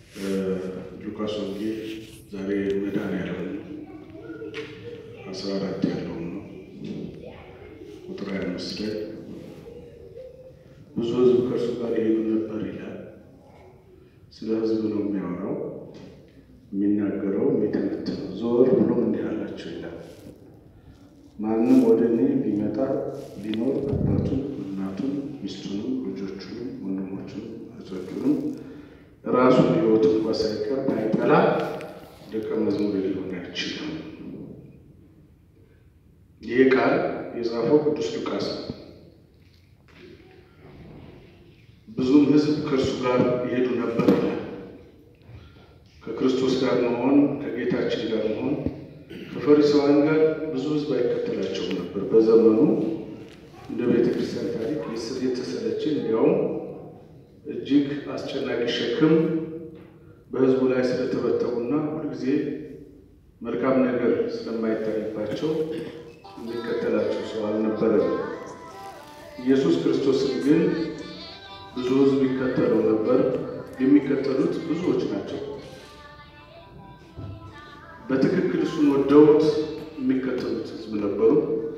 ሉቃስ ወንጌል ዛሬ መድኃኔዓለም አስራ አራት ያለውን ነው ቁጥር ሃያ አምስት ላይ ብዙ ሕዝብ ከእርሱ ጋር ይሄዱ ነበር ይላል። ስለ ሕዝብ ነው የሚያወራው የሚናገረው የሚተነትነው። ዞር ብሎም እንዲህ አላቸው ይላል ማንም ወደ እኔ ቢመጣ ቢኖር አባቱን፣ እናቱን፣ ሚስቱንም፣ ልጆቹንም፣ ወንድሞቹንም፣ እህቶቹንም ራሱን ሕይወት እንኳ ሳይቀር ባይጠላ ደቀ መዝሙር ሊሆን አይችልም። ይህ ቃል የጻፈው ቅዱስ ሉቃስ ነው። ብዙም ሕዝብ ከእርሱ ጋር ይሄዱ ነበር ይላል። ከክርስቶስ ጋር መሆን ከጌታችን ጋር መሆን ከፈሪሳውያን ጋር ብዙ ሕዝብ አይከተላቸውም ነበር። በዘመኑ እንደ ቤተ ክርስቲያን ታሪክ የተሰለቸ እንዲያውም እጅግ አስጨናቂ ሸክም በሕዝቡ ላይ ስለተበተቡና ሁልጊዜ መልካም ነገር ስለማይታይባቸው የሚከተላቸው ሰው አልነበረም። ኢየሱስ ክርስቶስን ግን ብዙ ሕዝብ ይከተለው ነበር። የሚከተሉት ብዙዎች ናቸው። በትክክል እሱን ወደውት የሚከተሉት ሕዝብ ነበሩ።